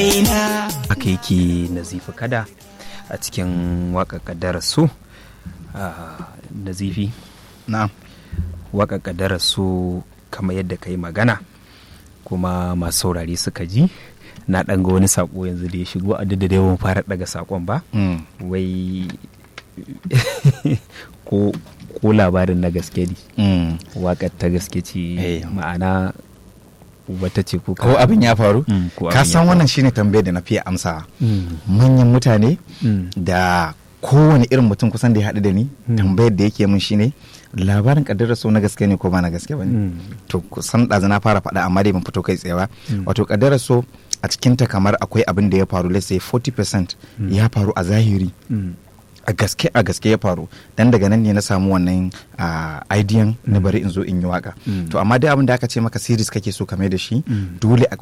haka yake nazifi kada a cikin waƙa ƙaddarar su nazifi na'am waƙa ƙaddarar su kamar yadda ka yi magana kuma masu saurari suka ji na ɗan ga wani saƙo yanzu da ya shigo a da yawan fara ɗaga saƙon ba wai ko ko labarin na gaske ne waƙar ta gaske ce ma'ana wata ce ko ko abin ya faru ka san wannan shine tambayar da na fiye amsa manyan mutane da kowane irin mutum kusan da ya haɗu da ni tambayar da yake min shine labarin kaddarar so na gaske ne ko ba na gaske ba ne to kusan ɗazu na fara faɗa amma dai ban fito kai tsaye ba wato kaddarar so a cikinta kamar akwai abin da ya faru let's say 40% ya faru a zahiri a gaske a gaske ya faru dan daga nan ne na samu wannan idean na bari in zo in yi waka to amma dai abin da aka ce maka series kake so kame da shi dole